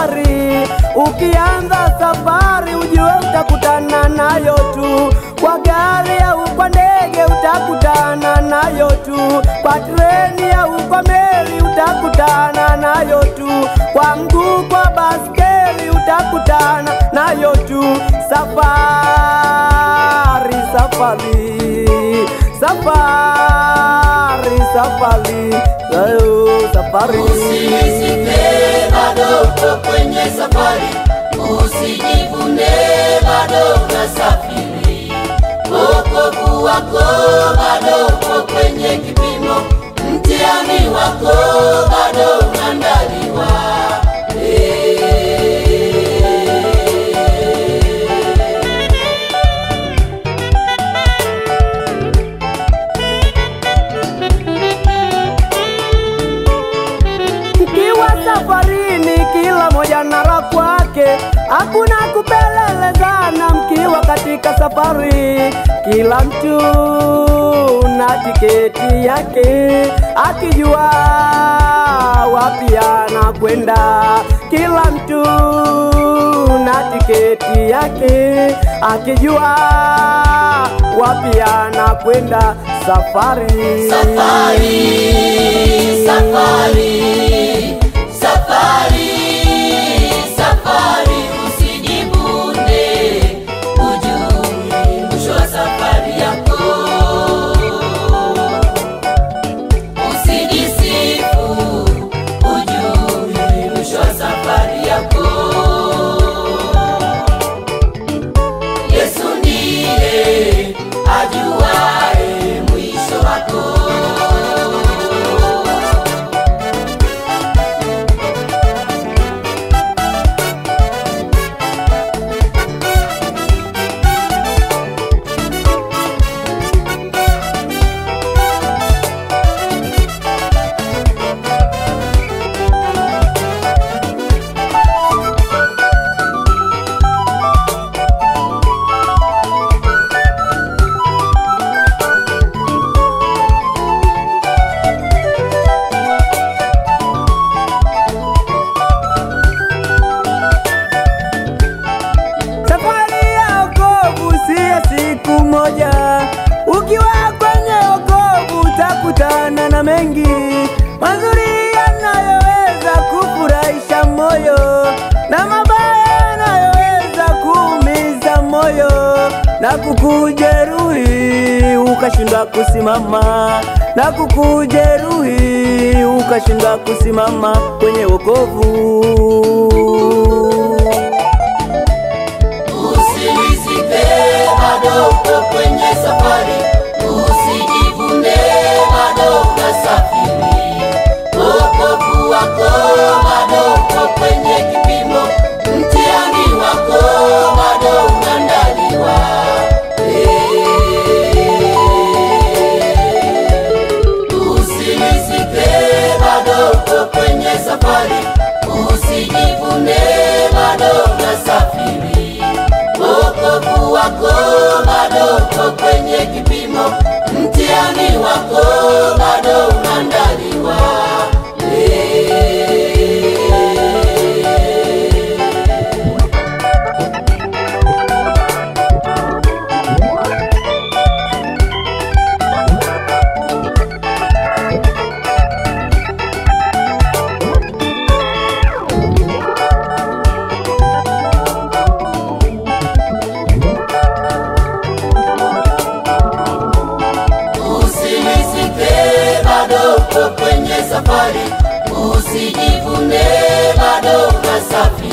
safari. Ukianza safari, ujue utakutana nayo tu. Kwa gari au kwa ndege utakutana nayo tu. Kwa treni au kwa meli utakutana nayo tu. Kwa mguu, kwa baskeli utakutana nayo tu. Safari, safari, safari, safari, oh, safari. Usilisike bado uko kwenye safari, usijivune bado unasafiri. Wokovu wako bado uko kwenye kipimo, mtihani wako bado unaandaliwa. Mkiwa safarini, kila moja na raha kwake, hakuna kupelelezana. Mkiwa katika safari, kila mtu na tiketi yake, akijua wapi anakwenda. Kila mtu na tiketi yake, akijua wapi anakwenda. Safari, Safari, safari, safari, safari, usijivune, ujue mwisho wa safari yako. Usijisifu, ujue mwisho wa safari yako. Yesu ndiye ajuae mwisho wako. Safari ya wokovu si ya siku moja. Ukiwa kwenye wokovu utakutana na mengi mazuri yanayoweza kufurahisha moyo na mabaya yanayoweza kuumiza moyo na kukujeruhi ukashindwa kusimama na kukujeruhi ukashindwa kusimama kwenye wokovu. Usilisike bado uko kwenye safari, usijivune bado unasafiri. Wokovu wako bado uko kwenye kipimo, mtihani wako bado unaandaliwa. Usilisike bado uko kwenye safari, usijivune bado unasafiri. Wokovu wako bado uko kwenye kipimo, mtihani wako bado unaandaliwa. Usilisike bado uko kwenye safari, usijivune bado unasafiri.